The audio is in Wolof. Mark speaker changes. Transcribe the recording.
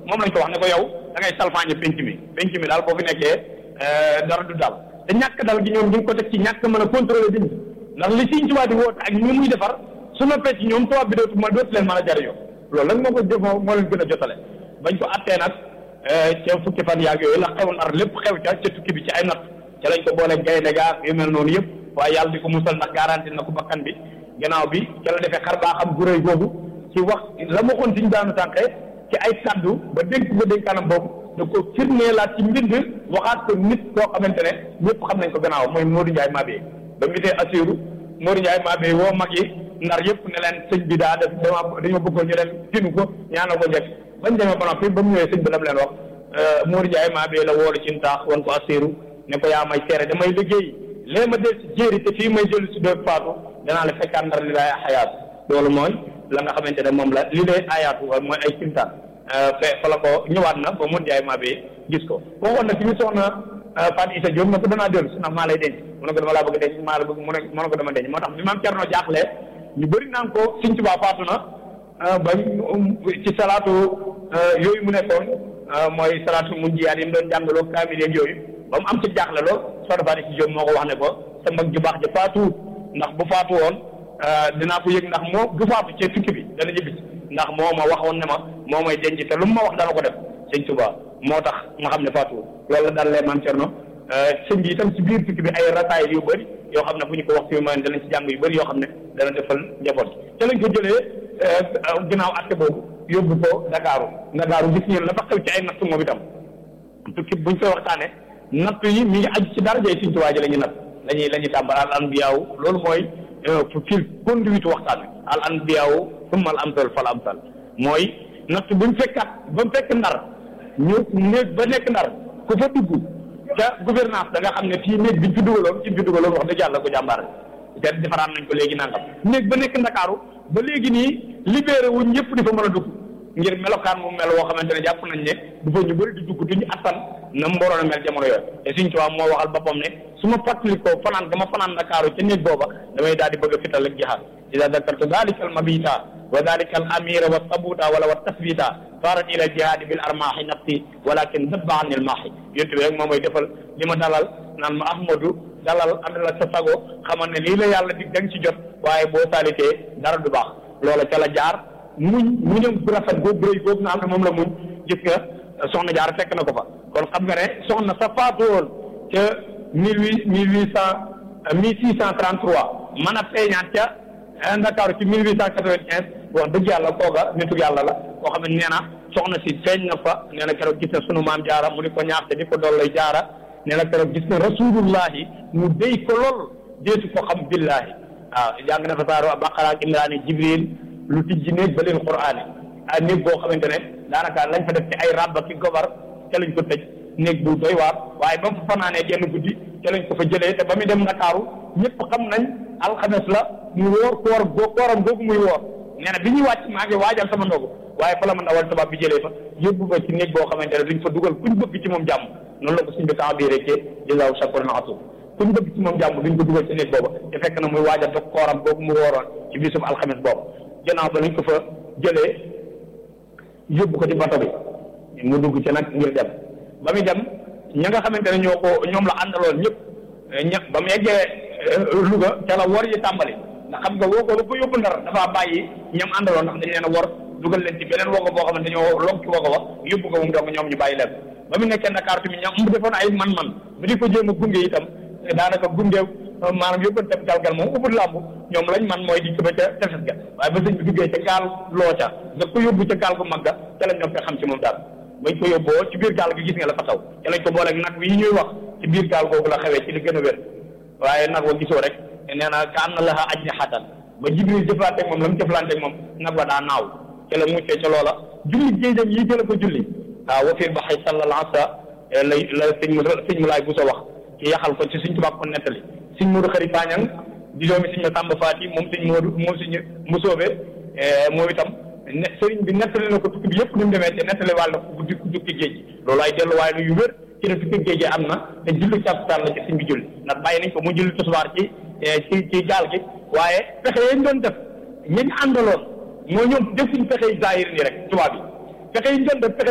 Speaker 1: moom lañ ko wax ne ko yow da ngay salfaañe penc mi penc mi daal boo fi nekkee dara du dal te ñàkk dal gi ñoom ñu ngi ko teg ci ñàkk mën a contrôler nit ñi ndax li Sëñ Tuubaa di woote ak ñi muy defar su noppee ci ñoom tubaab bi dootu ma dootu leen mën a jariñoo loolu nag moo ko jëf moo leen gën a jotale bañ ko attee nag ca fukki fan yaag yooyu la xew nar lépp xew ca ca tukki bi ci ay natt ca lañ ko boole gaynde gaa yu mel noonu yëpp waaye yàlla di ko musal ndax garanti na ko bakkan bi gannaaw bi ca la defee xar baa xam gu rëy googu ci wax la ma xoon siñ daanu tànqee ci ay kaddu ba dénk ko dénkaanam boobu da ko firneelaat ci mbind waxaat ko nit koo xamante ne ñëpp xam nañ ko gannaaw mooy Modou Ndiaye Mabé ba mu gisee Assirou Modou Ndiaye Mabé woo mag yi ndar yëpp ne leen sëñ bi daa def dama dañoo bëggoon ñu dem tinu ko ñaanal ko njëkk bañ demee ba noppi ba mu ñëwee sëñ bi lam leen wax Modou Ndiaye Mabé la woolu ci ntaax wan ko Assirou ne ko yaa may seere damay liggéey lee ma del si jéeri te fii may jël si doon faatu danaa la fekkaat ndar li lay xayaat loolu mooy la nga xamante ne moom la li lay ayaatu mooy ay kimtaan fe fa la ko ñëwaat na ba mun jaay maa bee gis ko waxoon na ci mi soxna Fatou Issa Diop na ko danaa dellu si ndax maa lay denc mu ne ko dama laa bëgg denc maa la bëgg mu ne mu ne ko dama denc moo tax bi maam Cerno jaaxle ñu bëri naan ko Sëñ Tuubaa faatu na ba ci salaatu yooyu mu nekkoon mooy salaatu mun jiyaat yi mu doon jàngaloo kaamil yeeg yooyu ba mu am ci jaaxle lool soxna Fatou Issa Diop moo ko wax ne ko sa mag ju baax ja faatuwut ndax bu faatu woon dinaa ko yëg ndax moo du faatu ci tukki bi dana ñibbi ndax moo ma waxoon ne ma moo may denc te lu mu ma wax dana ko def sëñ Tuba moo tax ma xam ne faatuwul loolu la daal lee maam Cerno sëñ bi itam ci biir tukki bi ay rataay yu bëri yoo xam ne bu ñu ko wax fi ma danañ ci jàng yu bëri yoo xam ne dana defal njaboot te lañ ko jëlee ginnaaw atte boobu yóbbu ko Dakaaru Dakaaru gis ngeen la fa xew ci ay natt moom itam tukki buñ koy waxtaane natt yi mi ngi aju ci darajay sëñ Tuba ji la ñu natt lañuy la ñuy tàmbal al anbiyaaw loolu mooy fil conduite waxtaan wi al anbiyaaw summa al amsal fal amsal mooy natt buñ fekkat ba mu fekk ndar ñu néeg ba nekk ndar ku fa dugg ca gouvernance da nga xam ne fii néeg biñ fi dugaloon ci fi dugaloon wax dëgg yàlla ko jàmbaar te defaraan nañ ko léegi nangam néeg ba nekk ndakaaru ba léegi nii libéré wuñ ñëpp di fa mën a dugg ngir melokaan mu mel woo xamante ne jàpp nañ ne du fa ñu bëri di dugg duñu attan na mu waroon a mel jamono yooyu te suñ tubaab moo waxal boppam ne su ma fàttalikoo fanaan dama fanaan ndakaaru ca néeg booba damay daal di bëgg a fital ak jihaad ida dakartu dalika al mabita wa dalika al amira wa sabuta wala wa tasbita farat ila jihaadi bil armaahi nafsi walakin dabba an il maahi yontu bi rek moom mooy defal li ma dalal naan ma ahmadu dalal àndal ak sa sago xamal ne lii la yàlla di da nga ci jot waaye boo saalitee dara du baax loola ca la jaar muñ muñam bu rafet boobu rëy boobu nga xam ne moom la muñ gis nga soxna jaar fekk na ko fa kon xam nga ne soxna sa faatu woon ca mille huit mille huit cent mille six cent trente trois mën a feeñaat ca Ndakaaru ci mille huit cent quatre vingt quinze wax dëgg yàlla kooga nitu yàlla la koo xam ne nee na soxna si feeñ na fa nee na keroog gis na sunu maam jaara mu di ko ñaax te di ko dollay jaara nee na keroog gis na rasulullahi mu déy ko lool deetu ko xam billahi waaw jàng na fa saaro Baqara ak Imraani Jibril lu tijji néeg ba leen quraani ah néeg boo xamante ne daanaka lañ fa def ci ay rabba ki gobar ca lañ ko tëj néeg bu doy waar waaye ba mu fa fanaanee genn guddi ca lañ ko fa jëlee te ba muy dem Ndakaaru ñëpp xam nañ alxames la mu wóor koor goo kooram googu muy woor nee na bi ñuy wàcc maa ngi waajal sama ndogu waaye fa la ma ndawal tubaab bi jëlee fa yóbbu ko ci néeg boo xamante ne duñ fa dugal kuñ bëgg ci moom jàmm noonu la ko suñ bi temps bii rek jazaahu shakuran atum kuñ bëgg ci moom jàmm duñ ko dugal ci néeg booba te fekk na muy waajal dog kooram googu mu wooroon ci bisum alxames boobu gannaaw ba lañ ko fa jëlee yóbbu ko ci bato bi mu dugg ci nag ngir dem ba muy dem ña nga xamante ne ñoo ko ñoom la àndaloon ñëpp ña ba mu yeggee Louga ca la wor yi tàmbali ndax xam nga woo ko lu ko yóbbu ndar dafa bàyyi ñam àndaloon ndax dañ leen a wor dugal leen ci beneen wogo boo xamante dañoo log ci wogo ba yóbbu ko moom donc ñoom ñu bàyyi leen ba mu nekkee Dakar tamit ñoom mu defoon ay man-man bi di ko jéem a gunge itam daanaka gunge maanaam yóbbante galgal moom ubud làmb ñoom lañ man mooy di ko ba ca tefes ga waaye ba sëñ bi duggee ca gaal loo ca nga ko yóbbu ca gaal gu mag ga ca lañ ñoo ko xam ci moom daal bañ ko yóbboo ci biir gaal gi gis nga la fa taw ca lañ ko booleeg nag wi ñuy wax ci biir gaal googu la xewee ci li gën a wér waaye nag wa gisoo rek nee na ka am na laxa aj ni xatan ba jibril jëflanteeg moom la mu jëflanteeg moom nag wa daa naaw ca la muccee ca loola julli géejam yi jëla ko julli waaw wa fiir ba xay sallal asa lay la sëñ mu sëñ mu laay bu sa wax ci yaxal ko ci suñ tubaab ko nettali suñ Moodu xëri Pañang di doomi suñ ma Samba Faati moom suñ Moodu moom suñ Musoobe moom itam ne sëriñ bi nettali na ko tukki bi yëpp ni mu demee te nettali wàll na ko guddi tukki géej gi loolu ay delluwaay la yu wér ci ne tukki géej gi am na te julli càppitaan la ci suñ bi julli ndax bàyyi nañ ko mu julli tisbaar ci ci ci gaal gi waaye pexe yañ doon def ñañ àndaloon moo ñoom defuñ pexe zahir nii rek tubaab yi pexe yi ñu doon def pexe